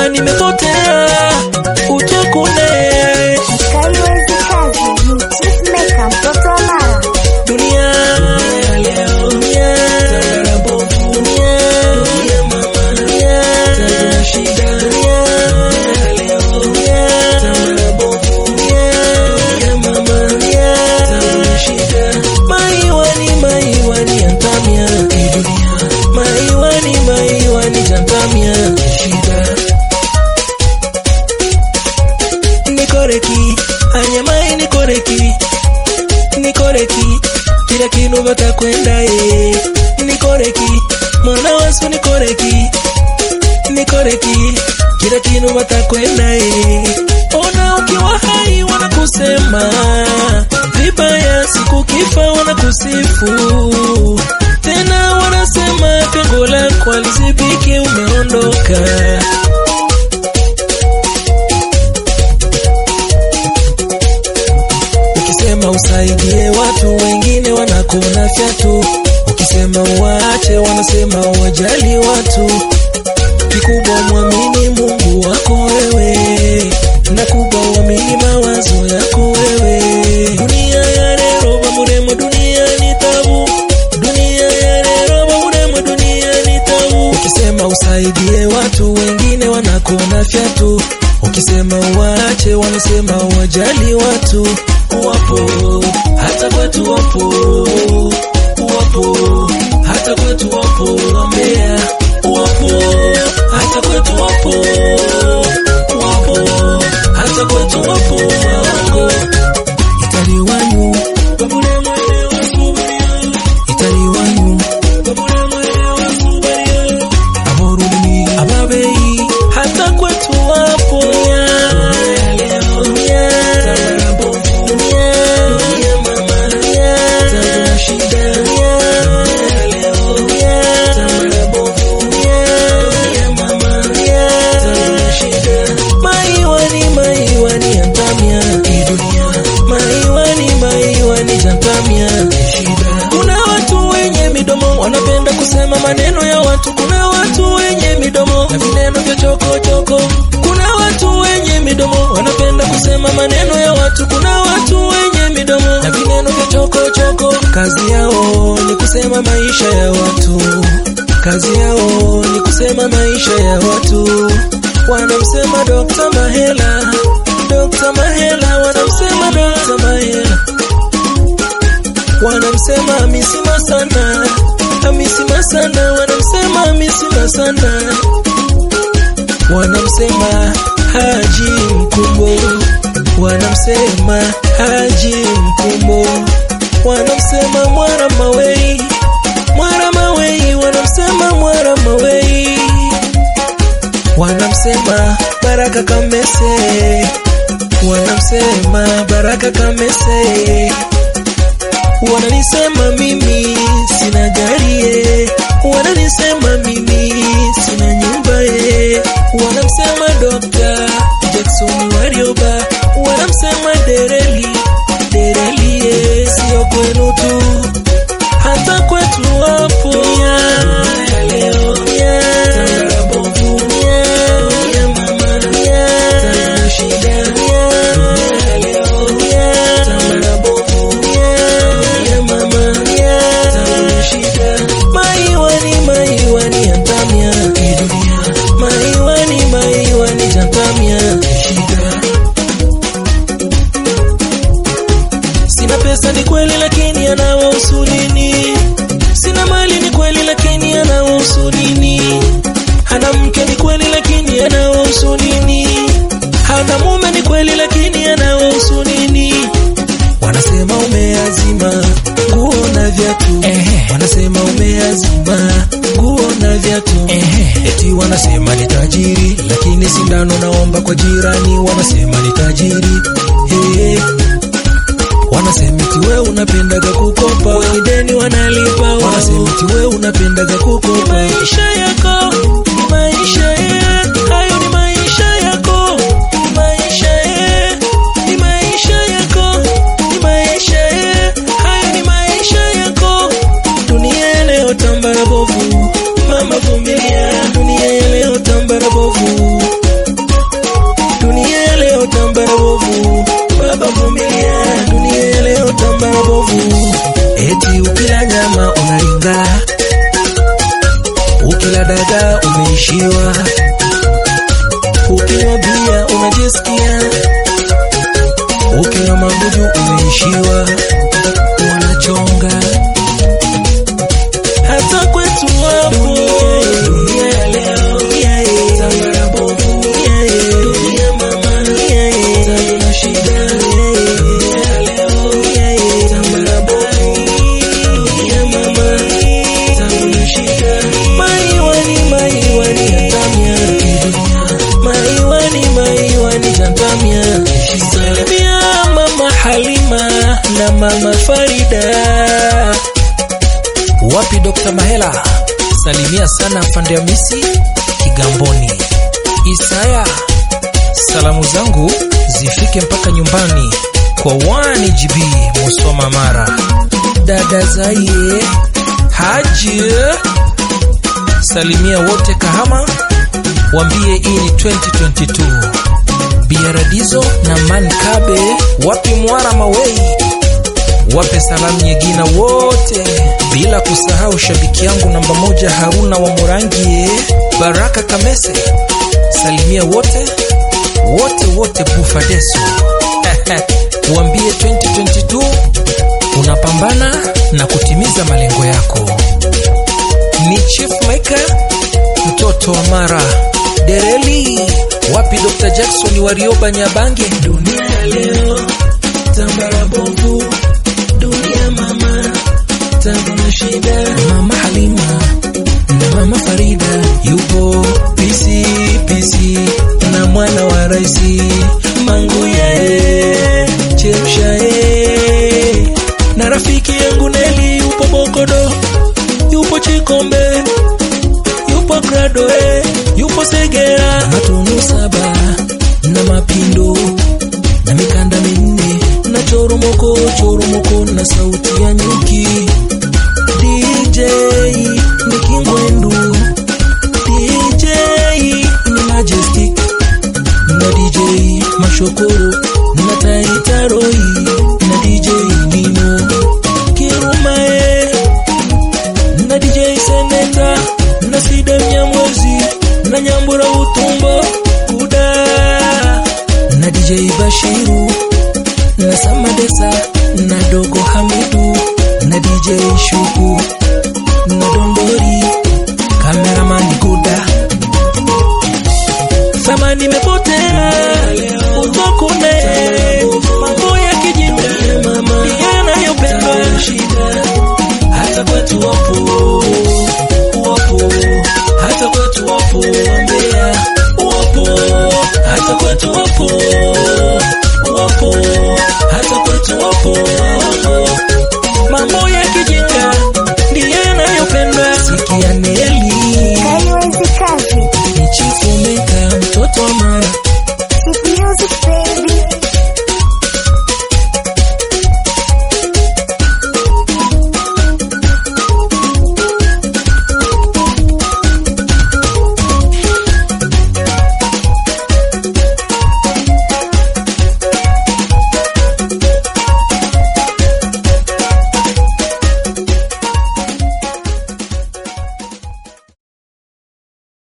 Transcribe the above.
kama nimepotea utakune Kaiwezi kazi ni Chief Maker mtoto wa Mara. dunia ya leo dunia dunia dunia mama dunia shida dunia ya leo dunia dunia mama dunia shida maiwani maiwani antamia dunia maiwani maiwani jantamia shida nikoreki anyamai nikoreki nikoreki kila kinu batakwenda ye nikoreki mwana wasu nikoreki nikoreki kila kinu batakwenda ye ona ukiwa hai wanakusema vibaya siku kifa wanakusifu tena wanasema pengo lako alizibiki umeondoka Ukisema usaidie watu wengine wanakuna fyatu, ukisema uwaache wanasema wajali watu. Kikubwa mwamini Mungu wako wewe, na kubwa uamini mawazo yako wewe. Dunia ya leo bamuremo, dunia ni tabu. Dunia ya leo bamuremo, dunia ni tabu. Ukisema usaidie watu wengine wanakuna fyatu, ukisema uwaache wanasema wajali watu. Wapo hata kwetu wapo, wapo hata kwetu wapo wambea, wapo hata kwetu wapo, wapo hata kwetu wapo waongo. Itali wanyu babule mwele wasubaria, itali wanyu babule mwele wasubaria, aborumi ababei hata kwetu wapo ya leo ya kuna watu wenye midomo wanapenda kusema maneno ya watu kuna watu wenye midomo na vineno vya chokochoko kuna watu wenye midomo wanapenda kusema maneno ya watu kuna watu wenye midomo na vineno vya chokochoko kazi yao ni kusema maisha ya watu kazi yao ni kusema maisha ya watu wanamsema Dr. Mahela Dr. Mahela wanamsema Dr. Mahela wanamsema Hamisi Masana, Hamisi Masana, wanamsema Hamisi Masana, wanamsema Haji Mkumbo, wanamsema Haji Mkumbo, wanamsema Mwara Mawei, Mwara Mawei, wanamsema Mwara Mawei, wanamsema Baraka Kamese, wanamsema Baraka Kamese wananisema mimi sina gari ye, wananisema mimi sina nyumba ye, wanamsema Dr. Jackson Warioba, wanamsema Dereli Dereli ye, sio kwenu tu, hata kwetu wapo ya leo ya dunia ya mama ya shida ya leo ya ya mama ya shida maiwani maiwani antamia dunia maiwani maiwani jantamia shida sina pesa ni kweli lakini anawahusu nini sina mali ni kweli lakini anawahusu nini hana mke ni kweli lakini anawahusu nini hana mume ni kweli lakini anawahusu nini wanasema umeazima nguo na viatu wanasema umeazima nguo na viatu eti wanasema ni tajiri lakini sindano naomba kwa jirani wanasema ni tajiri hey. Wanasema eti we unapendaga kukopa, wenye deni wanalipa wao. Wanasema eti we unapendaga kukopa, maisha yako ni maisha ye, hayo ni maisha yako, ni maisha ye, ni maisha yako, ni maisha ye, hayo ni maisha yako. Dunia ya leo tambara bovu, mama vumilia. Dunia ya leo tambara bovu, ukila nyama unaringa, ukila dagaa umeishiwa, ukinywa bia unajisikia, ukinywa maguju umeishiwa, wanachonga hata kwetu wapo dunia ya leo, tambara bovu, dunia mama, tabu na shida, dunia ya leo, tambara bovu, dunia mama, tabu na shida. Maiwani, maiwani, yatamia, maiwani, maiwani, yatamia. Salimia mama Halima na mama Farida. Wapi Dr. Mahela? Salimia sana afande Hamisi Kigamboni. Isaya, salamu zangu zifike mpaka nyumbani kwa 1GB Musoma Mara. Dada Zaie Haji, salimia wote Kahama, wambie hii ni 2022. Biaradizo na Mankabe, wapi Mwara Mawei wape salamu Nyegina wote, bila kusahau shabiki yangu namba moja Haruna wa Murangie, Baraka Kamese, salimia wote wote wote, Bufadeso uambie 2022 unapambana na kutimiza malengo yako. Ni Chief Maker mtoto wa Mara Dereli, wapi Dr. Jackson Warioba Nyabange, dunia ya leo tambara bovu dunia mama, tabu na shida. Mama Halima na mama Farida yupo pisi pisi na mwana wa raisi Manguyae Chepshae na rafiki yangu Neli yupo Bokodo, yupo Chikombe, yupo Gradoe, yupo Segera, Matunu saba na Mapindo na mikanda minne na choromoko choromoko na sauti ya nyuki DJ ni Kingwendu DJ ni Majestic na DJ Mashokoro na Taitaroi na DJ Nino Kirumae na DJ Seneta na Sida Mnyamwezi na Nyambura Utumbo Kuda na DJ Bashiru na Samadesa na Dogo Hamidu na DJ Shuku